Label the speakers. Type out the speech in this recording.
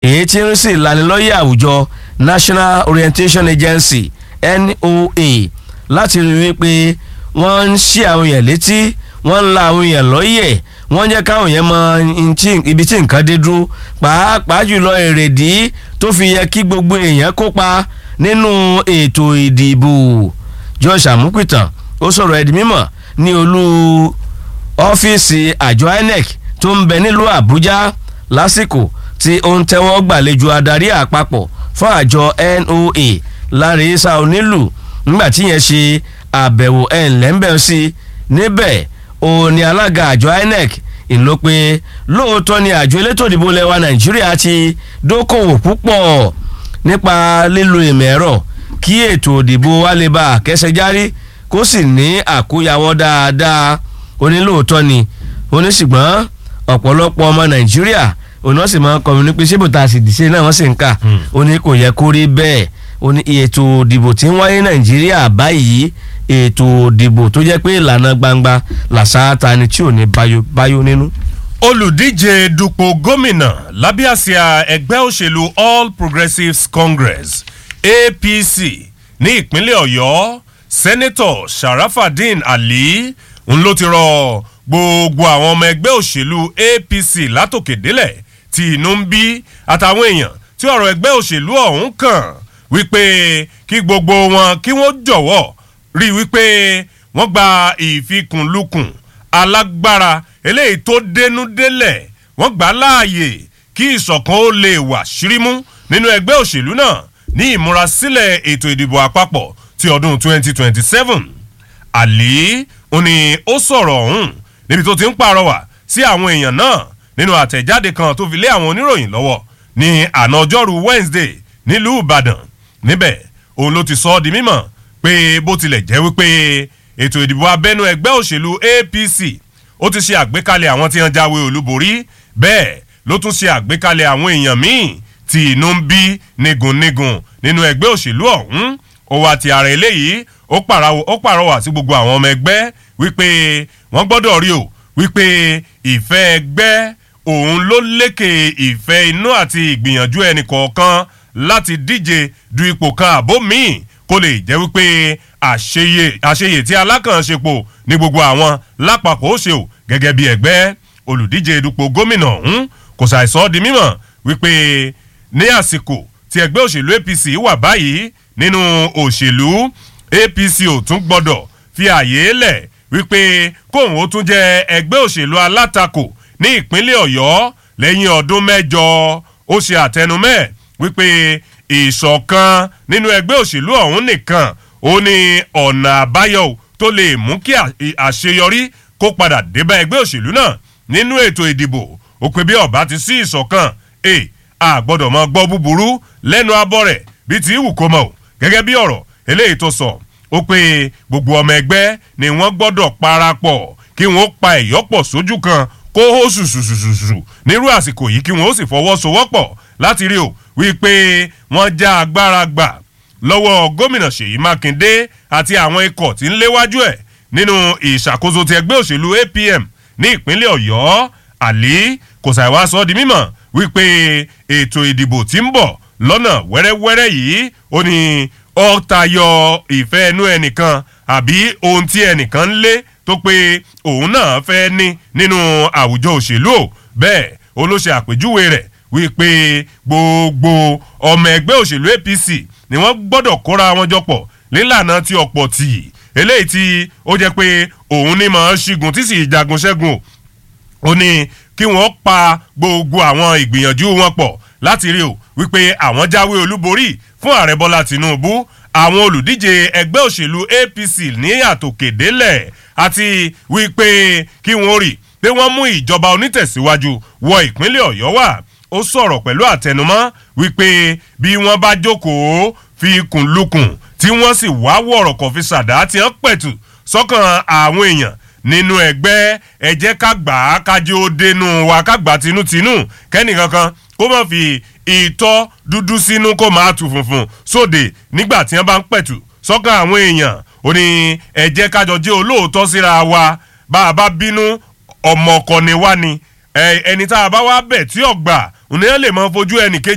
Speaker 1: èyí tí ń sì lanilọ́yẹ̀ àwùjọ National Orientation Agency NOA láti rí wípé wọ́n ń ṣí àwọn èèyàn létí wọ́n ń la àwọn èèyàn lọ́yẹ̀ wọ́n jẹ́ káwọn èèyàn mọ ibi tí nǹkan dé dúró pàápàá jùlọ èrèdí tó fi yẹ kí gbogbo èèyàn kópa nínú ètò ìdìbò Josh Amupitan ó sọ̀rọ̀ ẹ̀dí mímọ̀ ní olú ọ́fíìsì àjọ INEC tó ń bẹ nílùú Àbújá lásìkò tí ó ń tẹ́wọ́ gbàlejò adarí àpapọ̀ fún àjọ NOA Láre Isa Onílù nígbà tí yẹn ṣe àbẹ̀wò ẹ̀ ńlẹ́ńbẹ̀ sí níbẹ̀ òun ni alága àjọ INEC ìlò pé lóòótọ́ ni àjọ elétò ìdìbò lẹwa Nàìjíríà ti dókòwò púpọ̀ nípa lílo ìmọ̀ ẹ̀rọ kí ètò ìdìbò wa lè bá àkẹ́sẹ̀járí kó sì ní àkóyawọ́ dáadáa onílòótọ́ ni oníṣùgbọ́n ọ̀pọ̀lọpọ̀ ọmọ Nàìjíríà òun náà sì máa ń kọrin ní pé síbò tá a sì dìṣe náà wọ́n sì ń kà ó ní kò yẹ kó rí bẹ́ẹ̀ ó ní ètò ìdìbò tí ń wáyé Nàìjíríà báyìí ètò ìdìbò tó jẹ́ pé ìlànà gbangba làṣááta ni tí ò ní báyó nínú.
Speaker 2: olùdíje dupò gómìnà lábẹ́ àsíá ẹgbẹ́ òṣèlú All Progressives Congress APC ní ìpínlẹ̀ Ọ̀yọ́ sẹ́nẹ́tọ̀ Sharafadin Ali ń ló ti rọ gbogbo àwọn ọmọ ẹgbẹ́ òṣèlú APC látòkèdélẹ̀ tí inú ń bí àtàwọn èèyàn tí ọ̀rọ̀ ẹgbẹ́ òṣèlú ọ̀hún kàn wípé kí gbogbo wọn kí wọ́n jọ̀wọ́ rí i wípé wọ́n gba ìfikùnlukùn alágbára eléyìí tó dénú délẹ̀ wọ́n gbà láàyè kí ìṣọ̀kan ó lè wà ṣírímú nínú ẹgbẹ́ òṣèlú náà ní ìmúrasílẹ̀ ètò ìdìbò àpapọ̀ ti ọdún 2027 àlí ó ní ó sọ̀rọ̀ ọ̀hún níbi tó ti ń pàrọwà sí àwọn èèyàn náà nínú àtẹ̀jáde kan tó fi lé àwọn oníròyìn lọ́wọ́ ní àná ọjọ́rú Wednesday nílùú Ìbàdàn níbẹ̀ òun ló ti sọ ọ́ di mímọ̀ pé bó tilẹ̀ jẹ́ wípé ètò ìdìbò abẹ́nú ẹgbẹ́ òṣèlú APC ó ti ṣe àgbékalẹ̀ àwọn tí wọ́n jáwé olúborí bẹ́ẹ̀ ló tún ṣe àgbékalẹ̀ àwọn èèyàn míì tí inú ń bí nígunnígun nínú ẹgbẹ́ òṣèlú ọ̀hún ó wá ti ara eléyìí ó pàrọwà sí gbogbo àwọn ọmọ ẹgbẹ́ wípé wọ́n gbọ́dọ̀ rí o wípé ìfẹ́ ẹgbẹ́ òun ló lékè ìfẹ́ inú àti ìgbìyànjú ẹnì kọ̀ọ̀kan láti díje du ipò kan àbó míì kó lè jẹ́ wípé àṣeyè àṣeyè tí alákànṣepọ̀ ní gbogbo àwọn lápapọ̀ ó ṣe o gẹ́gẹ́ bí ẹgbẹ́ olùdíje dupò gómìnà ọ̀hún kò ṣàìsọ́ di mímọ̀ wípé ní àsìkò tí ẹgbẹ́ òṣèlú APC wà báyìí nínú òṣèlú APC ò tún gbọ́dọ̀ fi àyè lẹ̀ wípé kóun ó tún jẹ́ ẹgbẹ́ òṣèlú alátakò ní ìpínlẹ̀ Ọ̀yọ́ lẹ́yìn ọdún mẹ́jọ ó ṣe àtẹnumẹ́ wípé ìṣọ̀kan nínú ẹgbẹ́ òṣèlú ọ̀hún nìkan ó ní ọ̀nà àbáyọ tó lè mú kí àṣeyọrí kó padà débá ẹgbẹ́ òṣèlú náà nínú ètò ìdìbò ó pé bí ọba ti sí ìṣọ̀kan ẹ a gbọ́dọ̀ mọ gbọ́ búburú lẹ́nu abọ́ rẹ̀ bí ti wù kó mọ̀ o gẹ́gẹ́ bí ọ̀rọ̀ eléyìí tó sọ ó pé gbogbo ọmọ ẹgbẹ́ ni wọ́n gbọ́dọ̀ parapọ̀ kí wọ́n pa ẹ̀yọ́pọ̀ sójú kan kó hó ṣùṣùṣùṣù nírú àsìkò yìí kí wọ́n ó sì fọwọ́sowọ́pọ̀ láti rí o wípé wọ́n já agbára gbà lọ́wọ́ gómìnà Ṣèyí Mákindé àti àwọn ikọ̀ tí ń léwájú ẹ̀ nínú ìṣàkóso ti ẹgbẹ́ òṣèlú APM ní ìpínlẹ̀ Ọ̀yọ́ àlí kò ṣàìwá sọ di mímọ̀ wípé ètò ìdìbò tí ń bọ̀ lọ́nà wẹ́rẹ́wẹ́rẹ́ yìí ó ní ó tayọ ìfẹ́ ẹnu ẹnìkan àbí ohun tí ẹnìkan ń lé tó pé òun náà fẹ́ ní nínú àwùjọ òṣèlú ò bẹ́ẹ̀ ó ló ṣe àpèjúwe rẹ̀ wípé gbogbo ọmọ ẹgbẹ́ òṣèlú APC ni wọ́n gbọ́dọ̀ kóra wọn jọ pọ̀ nílànà tí ọ̀pọ̀ tì eléyìí tí ó jẹ́ pé òun ní mọ̀ ọ́n ṣígun tí sì jagun ṣẹ́gun ó ní kí wọ́n pa gbogbo àwọn ìgbìyànjú wọn pọ̀ láti rí o wípé àwọn jáwé olúborí fún ààrẹ bọ́lá tìǹbù àwọn olùdíje ẹgbẹ́ òṣèlú APC ní àtòkèdélẹ̀ àti wípé kí wọ́n rí pé wọ́n mú ìjọba onítẹ̀síwájú wọ ìpínlẹ̀ ọ̀yọ́ wá ó sọ̀rọ̀ pẹ̀lú àtẹnumọ́ wípé bí wọ́n bá jókòó fi kùn lukùn tí wọ́n sì wá wọ̀rọ̀ kọ̀ fi ṣàdá tí wọ́n pẹ̀tù sọ́kàn àwọn èèyàn nínú ẹgbẹ́ ẹ jẹ́ ká gbà á kájí ó dénú wa ká gbà tinútinú kẹ́nìkankan kó má fi ìtọ́ dúdú sínú kó máa tu funfun sóde nígbà tí wọ́n bá ń pẹ̀tù sọ́kàn àwọn èèyàn ó ní ẹ jẹ́ kájọ jẹ́ olóòótọ́ síra wa bá a bá bínú ọmọ ọkọ ni wá ni ẹni tá a bá wá bẹ̀ tí ọ̀gbà òní ẹ lè mọ fojú ẹnì kejì